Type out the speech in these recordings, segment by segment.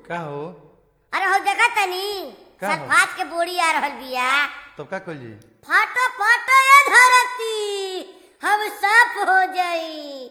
का हो अरे हो देखा तनी का हो? सल्फात के बोरी आ रहल बिया तब का कल जी फाटो फाटो ये धरती हम साफ हो जाई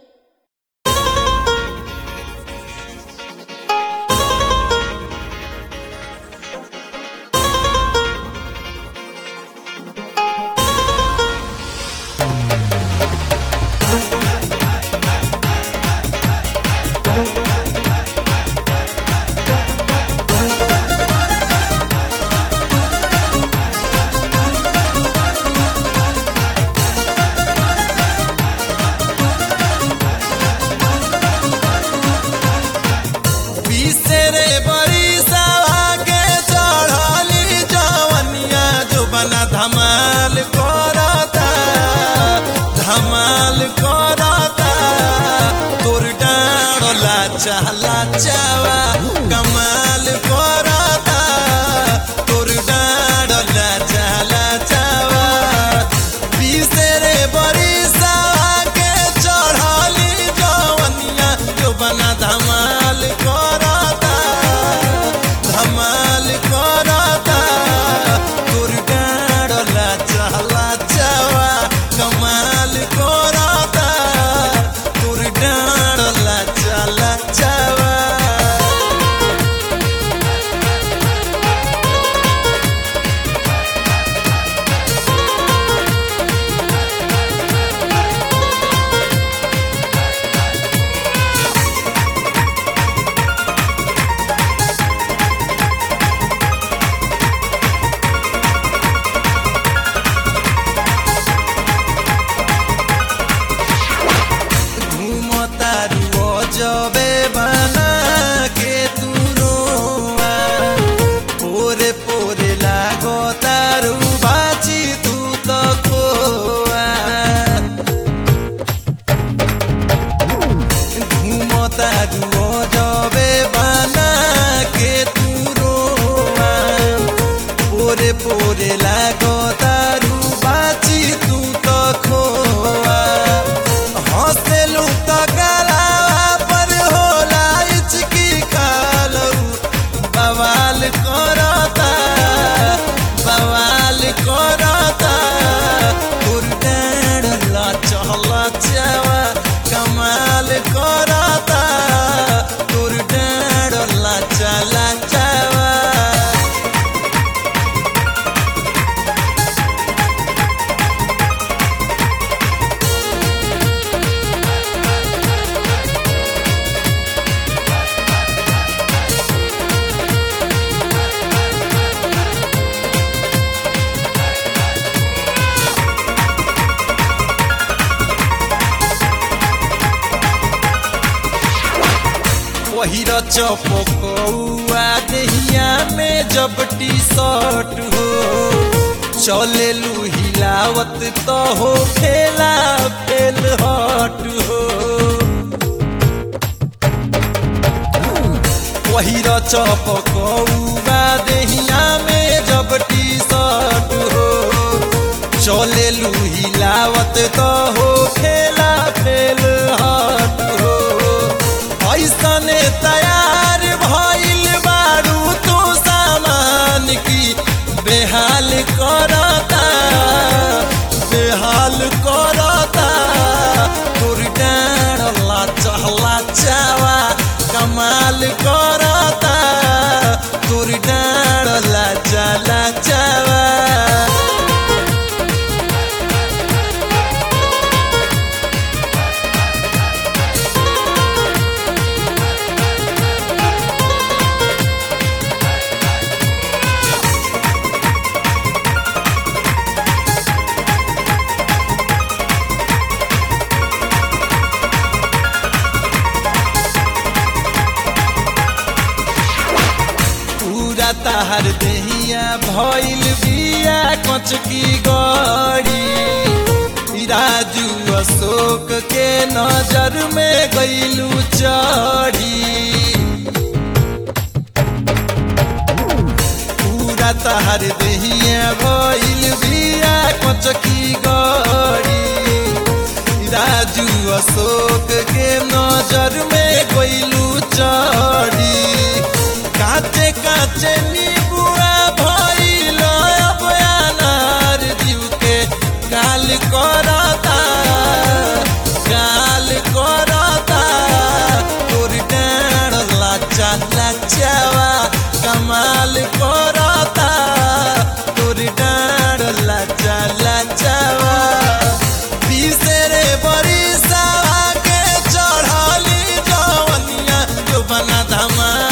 बिसरे बरिसवा के चढ़ली जवनिया जो बना धमाल करता धमाल करता तोर डाड़ला चाला चावा कमाल करता तोर डाड़ला चाला चावा बिसरे बरिसवा के चढ़ली जवनिया जो बना धमाल करता धमाल करता तोर डाड़ला चला चावा कमाल करता तोर डाड़ला चला चावा घूमतारू जबे बना के तू रोआ पोरे पोरे लागो तारू बाची तू तो खोआ घूमतारू जबे बना के तू रोआ पोरे पोरे लागो तारू बाची तू तो खोआ हंसेलू तो गलावा पर होला इचकी खालू बवाल करता बवाल करता उर्डाड़ला चहला चावा कमाल करता उर्डाड़ला चला चावा पहिर चपकौआ देहिया में जब टी शर्ट हो चले लू हिलावत तो हो खेला फेल हट हो पहिर चपकौआ देहिया में जब टी शर्ट हो चले लू हिलावत तो हो खेला फेल हट हो ऐसने तैयार भइल बारू तू सामान की बेहाल करता बेहाल करता तोर डाड़ला चहला चावा कमाल करता तोर डाड़ला चला चावा पूरा ताहर देहिया भइल बिया कच की गड़ी राजू अशोक के नजर में गईलू चढ़ी पूरा ताहर देहिया भइल बिया कच की गड़ी राजू अशोक के नजर में गईलू चढ़ी का काचे नीबुआ भइल अब अनार जीव के गाल करता गाल करता तोर डाँड लाचा लाचावा कमाल करता तोर डाँड लाचा लाचावा बिसरे बरिसावा के चढ़ली जवनिया जो बना धमा